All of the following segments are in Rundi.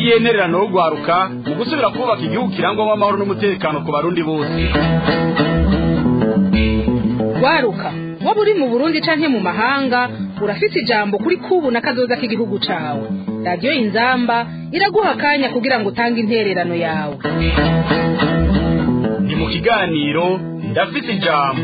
n'intererano yo guharuka mu gusubira kubaka igihugu kirangwamo amahoro n'umutekano ku barundi bose waruka waba uri mu burundi canke mu mahanga urafite ijambo kuri kubu na kazoza k'igihugu cawe radiyo inzamba iraguha akanya kugira ngo utange intererano yawe ni mu kiganiro ndafite ijambo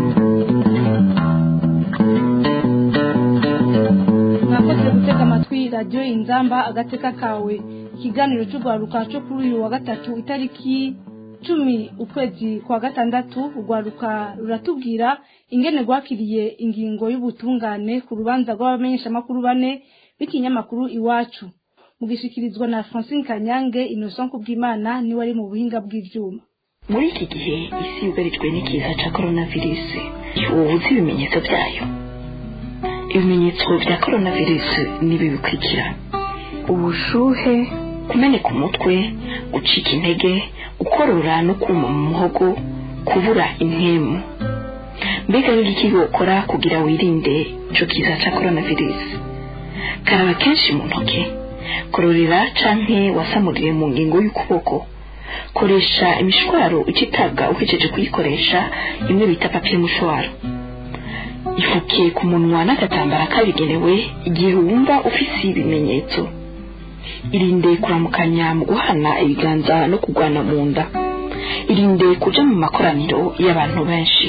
mwakoze gutega amatwi radiyo inzamba agateka kawe ikiganiro cy'urwaruka cyo kuri uyu wa gatatu itariki cumi ukwezi kwa gatandatu urwaruka ruratubwira ingene rwakiriye ingingo y'ubutungane ku rubanza rw'abamenyeshamakuru bane b'ikinyamakuru iwacu mugishikirizwa na francine kanyange innocent kubwimana niwe ari mu buhinga bw'ivyuma muri iki gihe isi yugarijwe n'ikiza cya coronavirus ubu uzi ibimenyetso byayo ibimenyetso bya coronavirus nibi bikurikira ubushuhe kumeneka umutwe gucika intege gukorora no kuma mu muhogo kubura impemu mbega n'igiki wokora kugira wirinde ico kiza cya coronavirus karaba kenshi mu ntoke kororera canke wasamuriye mu ngingo y'ukuboko koresha imishwaro ucitabwa uhejeje kuyikoresha imwe bita papiye mushwaro ifuke ku munwa n'agatambara kabigenewe igihe wumva ufise ibimenyetso irinde kuramukanya mu guhana ibiganza no kugwana mu nda irinde kuja mu makoraniro y'abantu benshi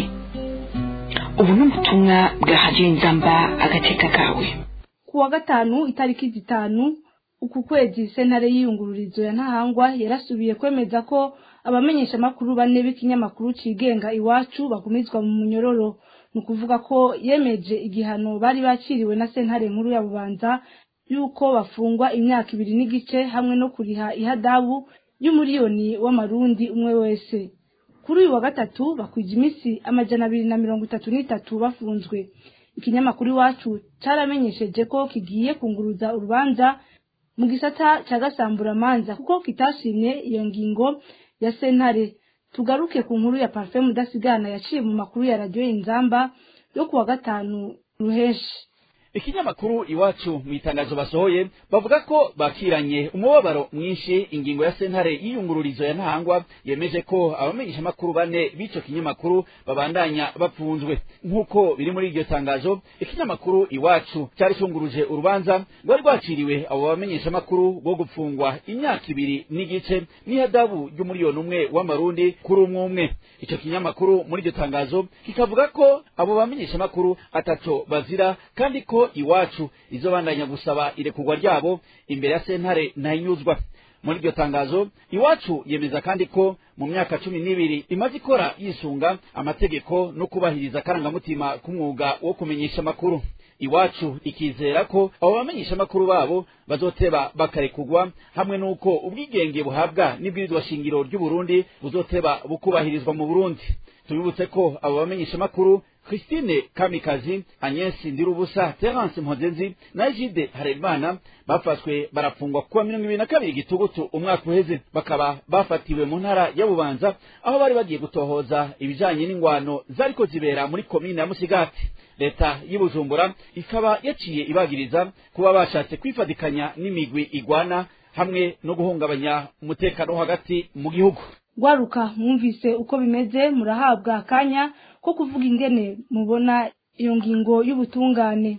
ubu ni ubutumwa bwa hadiyo inzamba agateka kawe ku wa gatanu itariki zitanu uku kwezi sentare y'iyungururizo ya ntahangwa yarasubiye kwemeza ko abamenyeshamakuru bane b'ikinyamakuru cigenga iwacu bagumizwa mu munyororo ni ukuvuga ko yemeje igihano bari baciriwe na sentare nkuru ya bubanza yuko bafungwa imyaka ibiri n'igice hamwe no kuriha ihadabu y'umuriyoni w'amarundi umwe wese kuri uyu wa gatatu bakwije iminsi amajana abiri na mirongo itatu n'itatu bafunzwe ikinyamakuru iwacu caramenyesheje ko kigiye kunguruza urubanza mu gisata ca gasamburamanza kuko kitashimye iyo ngingo ya sentare tugaruke ku nkuru ya parfum mudasigana yaciye mu makuru ya radiyo inzamba yo kuwa gatanu ruheshi ikinyamakuru iwacu mu itangazo basohoye bavuga ko bakiranye umubabaro mwinshi ingingo ya sentare y'iyungururizo ya ntahangwa yemeje ko abamenyeshamakuru bane b'ico kinyamakuru babandanya bapfunzwe nk'uko biri muri iryo tangazo ikinyamakuru iwacu cyari cunguruje urubanza rwari rwaciriwe abo bamenyeshamakuru bwo gupfungwa imyaka ibiri n'igice n'ihadabu ry'umuriyoni umwe w'amarundi kuri umwe umwe ico kinyamakuru muri iryo tangazo kikavuga ko abo bamenyeshamakuru ataco bazira kandi ko iwacu izobandanya gusaba irekurwa ryabo imbere ya sentare ntayinyuzwa muri iryo tangazo iwacu yemeza kandi ko mu myaka cumi n'ibiri imaze ikora yisunga amategeko no kubahiriza akarangamutima k'umwuga wo kumenyesha amakuru iwacu ikizera ko abo bamenyesha amakuru babo bazoteba bakarekurwa hamwe n'uko ubwigenge buhabwa n'ibwirizwa shingiro ry'uburundi buzoteba bukubahirizwa mu burundi tubibutse ko abo bamenyesha amakuru christine kamikazi agnes ndirubusa terence mpozenzi na egide harerimana bafashwe barafungwa kuwa mirongo ibiri na kabiri gitugutu umwaka uheze bakaba bafatiwe mu ntara ya bubanza aho bari bagiye gutohoza ibijanye n'ingwano zariko zibera muri komine ya musigati leta y'ubujumbura ikaba yaciye ibagiriza kuba bashatse kwifadikanya n'imigwi igwana hamwe no guhungabanya umutekano wo hagati mu gihugu gwaruka mwumvise uko bimeze murahabwa akanya ko kuvuga ingene mubona iyo ngingo y'ubutungane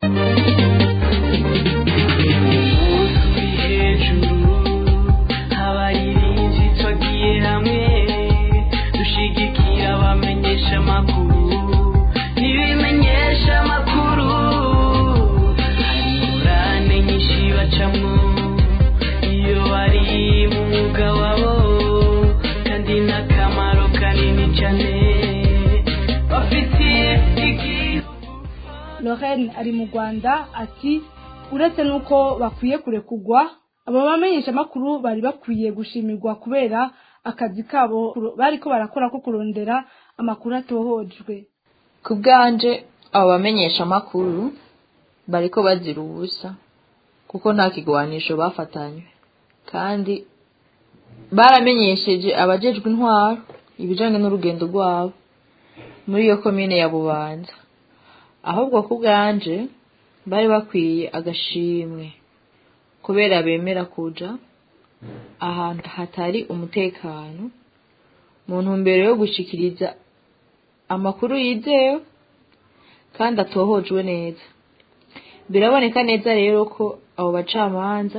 hejuru abayirinzi twagiye hamwe dushigikira abamenyesha amakuru n'ibimenyesha amakuru hari ingurane nyinshi bacamwo iyo bari mu mwuga wabo kandi n'akamaro kanini cyane bafitiye igihugu lorraine ari mu rwanda ati uretse n'uko bakwiye kurekugwa aba bamenyeshamakuru bari bakwiye gushimirwa kubera akazi kabo bariko barakora ko kurondera amakuru atohojwe ku bwanje abo bamenyesha amakuru bariko bazira ubusa kuko nta kigwanisho bafatanywe kandi baramenyesheje abajejwe intwaro ibijanye n'urugendo rwabo muri iyo komine ya bubanza ahubwo ku bwanje bari bakwiye agashimwe kubera bemera kuja ahantu hatari umutekano mu ntumbero yo gushikiriza amakuru yizewe kandi atohojwe neza biraboneka neza rero ko abo bacamanza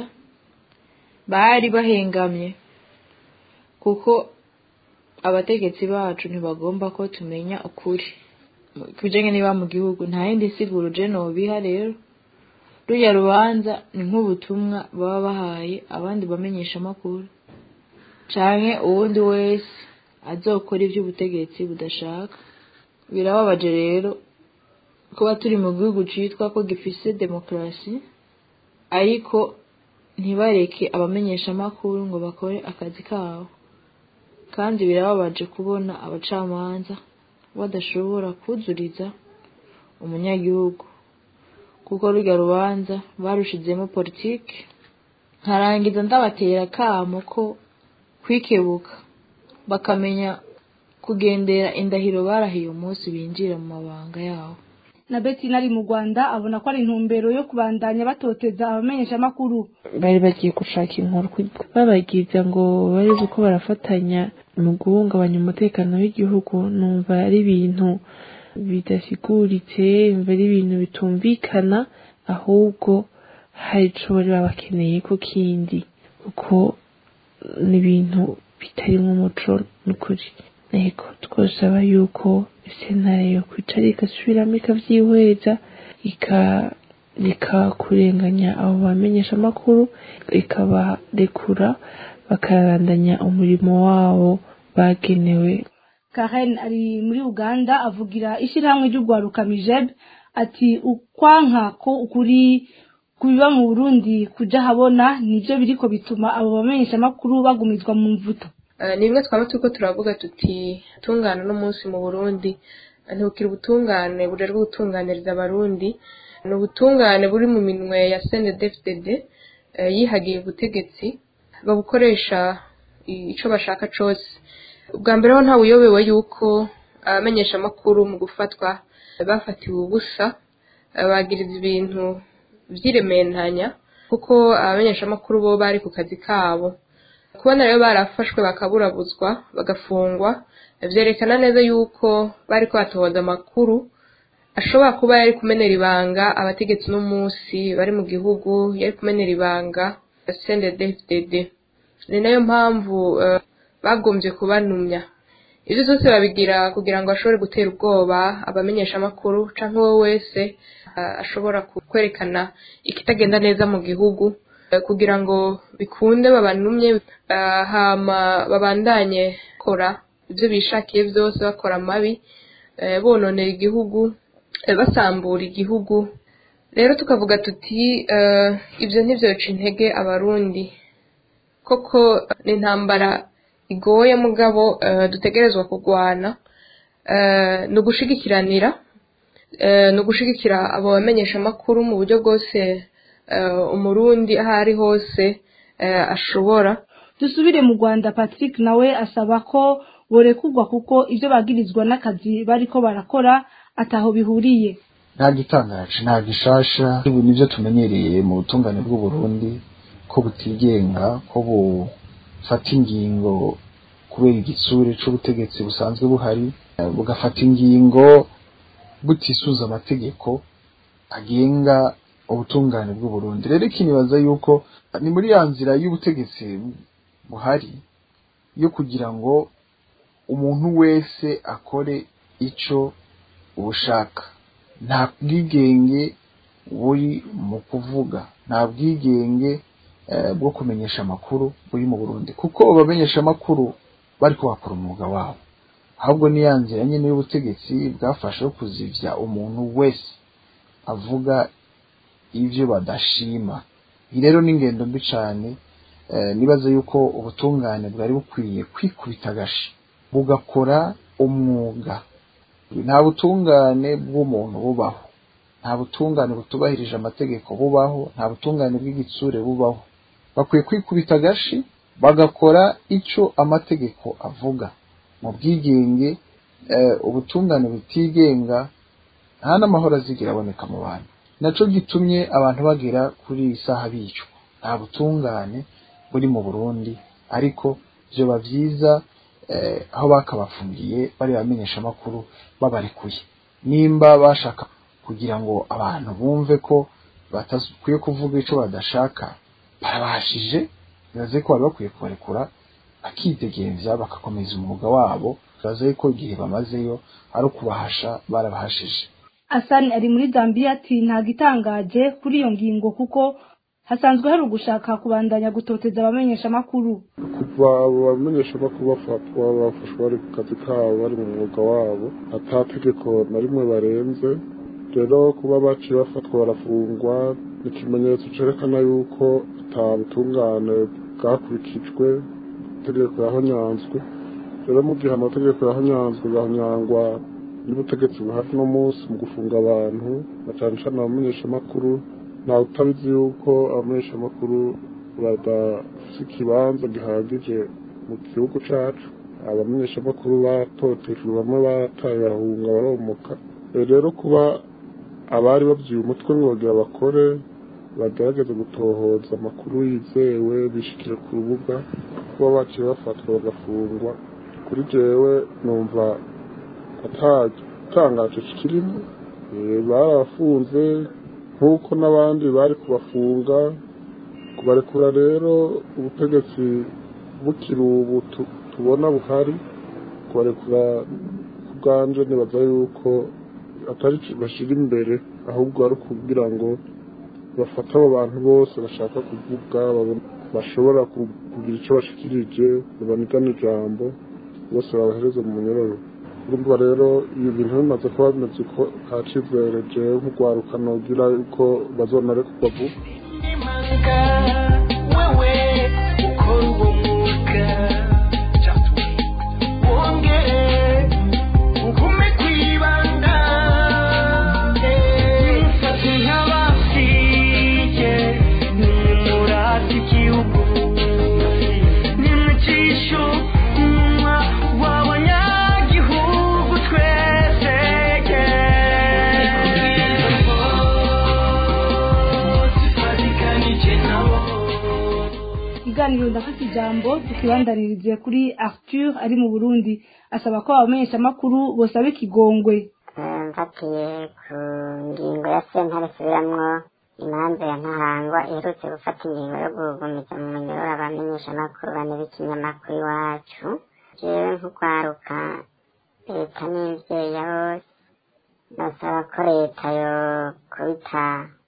bari bahengamye kuko abategetsi bacu ntibagomba ko tumenya ukuri ku bijyanye niba mu gihugu nta yindi siguro je nobiha rero ruriya rubanza ni nk'ubutumwa baba bahaye abandi bamenyesha amakuru canke uwundi wese azokora ivy'ubutegetsi budashaka birababaje rero kuba turi mu gihugu citwa ko gifise demokarasi ariko ntibareke abamenyesha amakuru ngo bakore akazi kabo kandi birababaje kubona abacamanza badashobora kuzuriza umunyagihugu kuko rurya rubanza barushizemo politike nkarangiza ndabatera akamo ko kwikebuka bakamenya kugendera indahiro barahiye umunsi binjira mu mabanga yabo na Betty nari mu Rwanda abona ko ari intumbero yo kubandanya batoteza abamenyesha amakuru bari bagiye gushaka inkuru babagiza ngo bari uko barafatanya mu guhungabanya umutekano w'igihugu numva ari ibintu bidasiguritse numva ari ibintu bitumvikana ahubwo hari ico bari babakeneye ko kindi kuko ni ibintu bitarimo umuco n'ukuri ego twosaba yuko sentare yo kwicara igasubiramo ikavyihweza ikareka kurenganya abo bamenyesha amakuru ikabarekura bakarandanya umurimo wabo bagenewe Karen ari muri Uganda avugira ishyirahamwe ry'urwaruka Mijeb ati ukwanka ko ukuri kubiba mu Burundi kuja habona nivyo biriko bituma abo bamenyesha amakuru bagumizwa mu mvuto ni bimwe twaba turiko turavuga tuti tungana n'umunsi mu burundi ntibukira ubutungane burerwa gutunganiriza abarundi ni ubutungane buri mu minwe ya cndfdd yihagiye ubutegetsi babukoresha ico bashaka cose ubwa mbere ho ntawe uyobewe yuko abamenyesha amakuru mu gufatwa bafatiwe ubusa bagiriza ibintu vy'irementanya kuko abamenyesha amakuru bo bari ku kazi kabo kubona rero barafashwe bakaburabuzwa bagafungwa vyerekana neza yuko bariko batohoza amakuru ashobora kuba yari kumenera ibanga abategetsi n'umunsi bari mu gihugu yari kumenera ibanga CNDD-FDD ni nayo mpamvu uh, bagombye kubanumya ivyo vyose babigira kugira ngo bashobore gutera ubwoba abamenyesha amakuru canke uwo wese uh, ashobora kwerekana ikitagenda neza mu gihugu kugira ngo bikunde babanumye hama babandanye kora ibyo bishakiye byose bakora amabi bononera igihugu basambura igihugu rero tukavuga tuti ibyo ntibyoca intege abarundi koko ni intambara igoye mugabo dutegerezwa kurwana ni ugushigikiranira ni ugushigikira abo bamenyesha amakuru mu buryo bwose umurundi aho ari hose ashobora dusubire mu rwanda patrick nawe asaba ko borekugwa kuko ibyo bagirizwa n'akazi bariko barakora ataho bihuriye nta gitangaje nta gishasha ibi nivyo tumenyereye mu butungane bw'uburundi ko butigenga ko bufata ingingo kubera igitsure c'ubutegetsi busanzwe buhari bugafata ingingo butisuza amategeko agenga ubutungane bw'uburundi rero ikinibaza yuko ni muri ya nzira y'ubutegetsi buhari yo kugira ngo umuntu wese akore ico ubushaka nta bwigenge buri mu kuvuga nta bwigenge bwo kumenyesha amakuru buri mu burundi kuko abamenyesha amakuru bariko bakora umwuga wabo ahubwo ni ya nzira nyine y'ubutegetsi bwafashe yo kuzivya umuntu wese avuga ivyo badashima iyi rero ni ingendo mbi cane nibaza yuko ubutungane bwari bukwiye kwikubita agashi bugakora umwuga nta butungane bw'umuntu bubaho nta butungane butubahirije amategeko bubaho nta butungane bw'igitsure bubaho bakwiye kwikubita agashi bagakora ico amategeko avuga mu bwigenge ubutungane butigenga nta n'amahoro azigira aboneka mu bantu naco gitumye abantu bagera kuri iyi saha bicwa nta butungane buri mu burundi ariko vyoba vyiza eh, aho bakabafungiye bari bamenyesha amakuru babarekuye nimba bashaka kugira ngo abantu bumve ko batakwiye kuvuga ico badashaka barabashije bibaze ko bari bakwiye kubarekura bakidegemvya bagakomeza umwuga wabo bibaze ko igihe bamazeyo ari ukubahasha barabahashije Hassan ari muri Zambia ati nta gitangaje kuri iyo ngingo kuko hasanzwe hari ugushaka kubandanya gutoteza abamenyesha makuru kuva abamenyeshamakuru bafatwa bafashwe bari ku kazi kabo bari mu mwuga wabo ata tegeko na rimwe barenze rero kuba baciye bafatwa barafungwa ni ikimenyetso cerekana yuko ata butungane bwakurikijwe itegeko yahonyanzwe rero mu gihe amategeko yahonyanzwe gahonyangwa n'ubutegetsi buhari no munsi mu gufunga abantu na cane cane abamenyeshamakuru ntawe utabizi yuko abamenyeshamakuru badafise ikibanza gihagije mu gihugu cacu abamenyeshamakuru batotejwe bamwe barataye barahunga baromoka Eh, rero kuba abari babyiye umutwe ngo bagira bakore bagerageze gutohoza amakuru yizewe bishikire ku rubuga kuba baciye bafatwa bagafungwa kuri jewe numva atatangaje kirimo Eh, barafunze nk'uko n'abandi bari kubafunga kubarekura rero ubutegetsi bukiri ubu tu- tubona buhari kubarekura ku bwanje nibaza yuko atari ico bashira imbere ahubwo ari ukugira ngo bafate abo bantu bose bashaka kuvuga babone- bashobora ku- kugira icyo bashikirije babanigana ijambo bose babahereze mu munyororo urumva rero ibi bintu bimaze kuba bimeze uko nta cizere jewe nk'urwaruka nogira yuko bazonarekurwa vuba imanga wewe ukora uwo mwuga wongere ugume kwibanda mfate nk'abasiye nimurate igihugu nimucisho umunwa w'abanyagihugu twese tufatikanije nabo ikiganiro ndafite ijambo tukibandanirize kuri Arthur ari mu Burundi asaba ko abamenyesha makuru bosaba ikigongwe mfatiye ku ngingo ya sentare isubiramwo imanza ya ntahangwa iherutse gufata ingingo yo gugumiza mu munyororo abamenyeshamakuru bane b'ikinyamakuru iwacu jewe nk'urwaruka leta n'imvyeyi ya bose nosaba ko leta yo kubita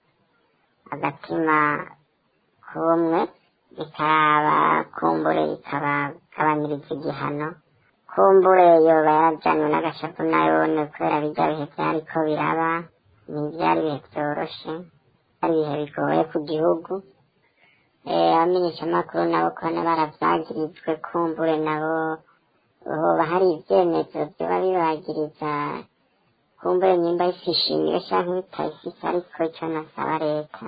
agatima k'ubumwe ikaraba kumbure ikabagabaniriza igihano kumbure yoba yarajanywe n'agashapu nayone kubera birya bihe vyariko biraba ntivyari ibihe vyoroshe ari ibihe bigoye ku gihugu Eh, abamenyeshamakuru nabo kone baravyagirijwe kumbure nabo hoba hari ivyemezo vyoba bibagiriza kumbure nyimba ifishimiwe canke bitayifise ariko ico nasaba leta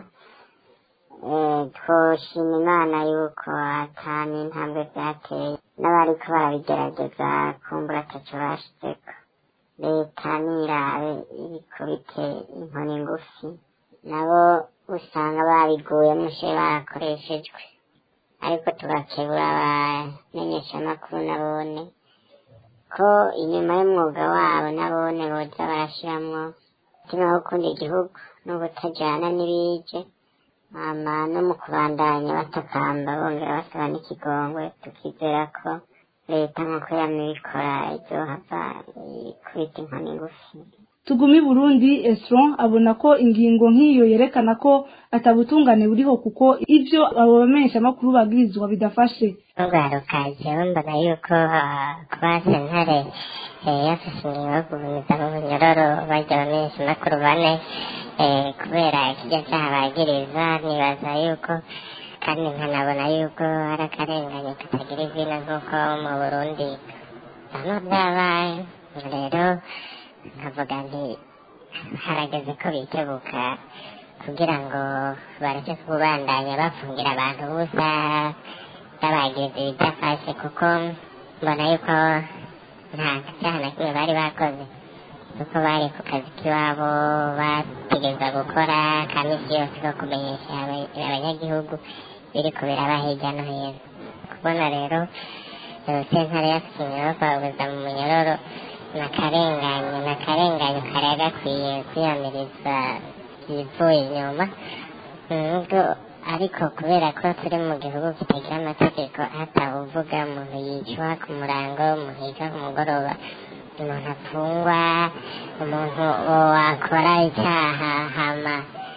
Eh, twoshima imana yuko atani intambwe vyateye n'abariko barabigerageza kumbura ataco bashizeko leta nirabe ibikubite inkoni ngufi nabo usanga babiguyemo she barakoreshejwe ariko tugakebura abamenyeshamakuru nabone ko inyuma y'umwuga wabo nabone boza barashiramwo umutima wo gukunda igihugu n'ubutajana n'ibije hama no mu kubandanya batakamba bongera basaba n'ikigongwe tukizera ko leta nk'uko yamye ibikora izohava ikubita inkoni ngufi tugumi Burundi Esron abona ko ingingo nk'iyo yerekana ko atabutungane buriho kuko ivyo abo bamenyesha makuru bagirizwa bidafashe urwaruka jewe mbona yuko ah, kuba sentare eh, yafashe ingingo yo kugumiza mu bunyororo barya abamenyeshamakuru bane eh, kubera ikirya cyaha bagiriza nibaza yuko kandi nkanabona yuko ari akarengane katagira izina nk'uko mu burundi bamwe byabaye rero nkavuga nti harageze ko bikebuka kugira ngo bareke kubandanya bafungira abantu busa babagiriza ibidafashe kuko mbona yuko nta cyaha na kimwe bari bakoze kuko bari ku kazi k'iwabo bategereza gukora ka misi yose ko kumenyesha aba- abanyagihugu biriko biraba hirya no hino kubona rero eh, sentare yafise iminyororo kubabuza mu munyororo nakarenganye nakarenganye kari gakwiye kwiyamiriza ibivuye inyuma nubwo ariko kubera ko turi mu gihugu kitagira amategeko hatawuvuga umuntu yicwa ku murango umuntu yica ku mugoroba umuntu apfungwa umuntu wakora icyaha hama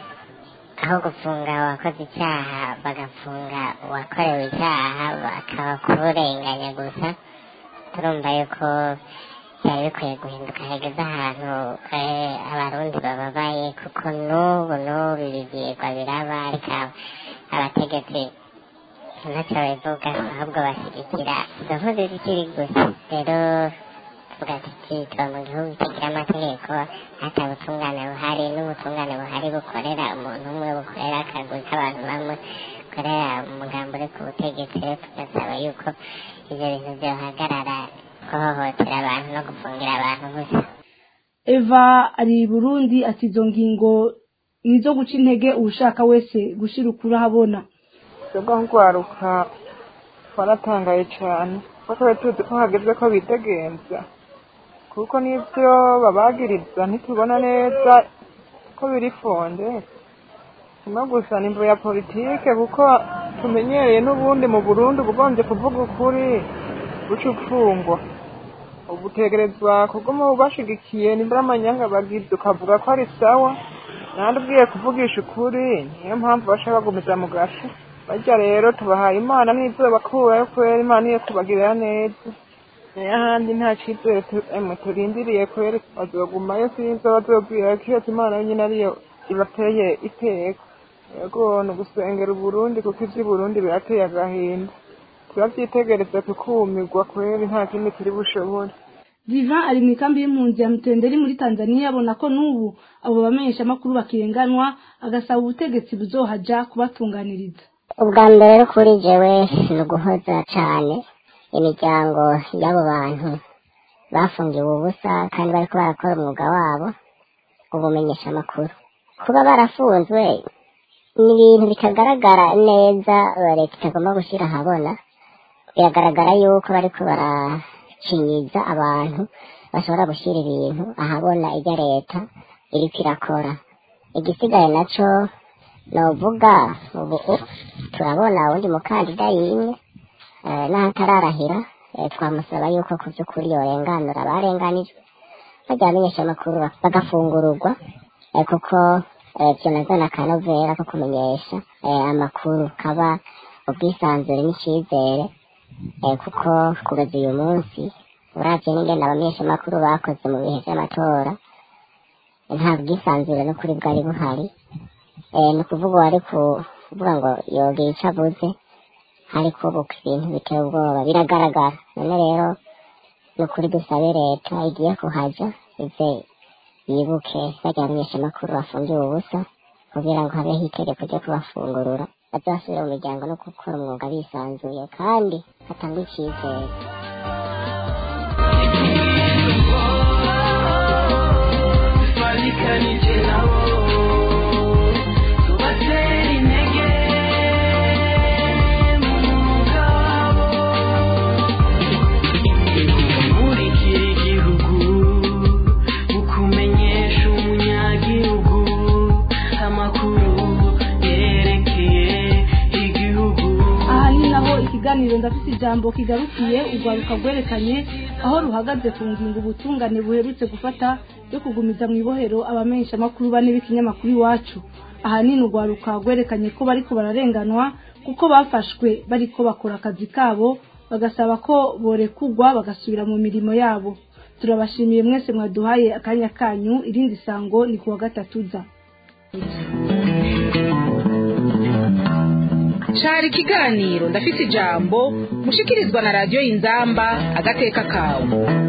aho gufunga uwakoze icyaha bagafunga uwakorewe icyaha bakaba kurenganya gusa turumva yuko byari bikwiye guhinduka hageze ahantu eh, abarundi bababaye kuko n'ubu n'ubu ibi byigwa biraba ariko abategetsi ntacyo babivuga ahubwo bashyigikira izo nkozi zikiri gusa rero tuvuga tuti tuba mu gihugu kitagira amategeko hata ubutungane buhari n'ubutungane buhari bukorera umuntu umwe bukorera akagwi k'abantu bamwe bukorera umugambi uri ku butegetsi rero tugasaba yuko ibyo bintu byohagarara guhohotera abantu no gufungira abantu gusa eva ari i burundi ati izo ngingo ni izo guca intege uwushaka wese gushyira ukuri ahabona twebwe nk'urwaruka twaratangaye cyane kuko twari tuzi ko hageze ko bitegenza kuko n'ibyo babagiriza ntitubona neza ko biri fonde kimwe gusa ni imvo ya politike kuko tumenyereye n'ubundi mu burundi ubugombye kuvuga ukuri guca upfungwa ubu utegerezwa kuguma ubashigikiye nimbura amanyanga bagize ukavuga ko ari sawa nandi ubwiye kuvugisha ukuri niyo mpamvu bashaka bagumiza mu gace barya rero tubahaye imana n'ibyo bakurayo kubera imana iyo kubagirira neza nayo ahandi nta cyizere tu- emwe turindiriye kubera bazogumayo sinzi bazobwira ko iyo imana nyine ariyo ibateye iteka yego ni ugusengera uburundi kuko iby'uburundi birateye agahinda turabyitegereza tukumirwa kubera nta kindi turi bushobore diva ari mu ikambi y'impunzi ya mutenderi muri tanzania abona ko n'ubu abo bamenyeshamakuru bakirenganwa agasaba ubutegetsi buzohaja kubatunganiriza ubwa mbere rero kuri jewe ni uguhoza cane imiryango y'abo bantu bafungiwe ubusa kandi bariko barakora umwuga wabo ubumenyesha amakuru kuba barafunzwe ni ibintu bitagaragara neza leta itagomba gushyira ahabona biragaragara yuko bariko baracinyiza abantu bashobora gushyira ibintu ahabona ibyo leta iriko irakora igisigaye naco novuga ubu u- turabona uwundi mukandida yimye eh, n'ahatararahira eh, twamusaba yuko ku by'ukuri yorenganura abarenganijwe bajya bamenyesha amakuru bak- bagafungururwa eh, kuko eh, vyo nazana akanovera ko kumenyesha eh, amakuru kaba ubwisanzure n'icizere eh, kuko kugeza uyu munsi uravye n'ingene abamenyesha amakuru bakoze mu bihe vy'amatora nta bwisanzure n'ukuri bwari buhari eh, ni ukuvuga uwari kuvuga ngo yogira ico avuze hari kubuka ibintu biteye ubwoba biragaragara none rero ni ukuri dusabe leta igiye kuhaja ize yibuke bajya bamenyesha amakuru bafungiwe ubusa kugira ngo habeho itegeko ryo kubafungurura bazasubire mu miryango no gukora umwuga bisanzuye kandi hatangwa icyizere twarikanije nabo tubatera intege mu mwuga wabo murikira igihugu mu kumenyesha umunyagihugu amakuru yerekeye igihugu aha ni naho ikiganiro ndafite ijambo kigarukiye urwaruka rwerekanye aho ruhagaze ku ngingo ubutungane buherutse gufata yo kugumiza mu ibohero abamenyeshamakuru bane b'ikinyamakuru iwacu ahanini urwaruka rwerekanye ko bariko bararenganwa kuko bafashwe bariko bakora akazi kabo bagasaba ko borekugwa bagasubira mu mirimo yabo turabashimiye mwese mwaduhaye akanya kanyu irindi sango ni kuwa gatatu za cari ikiganiro ndafise ijambo mushikirizwa na radiyo inzamba agateka kawe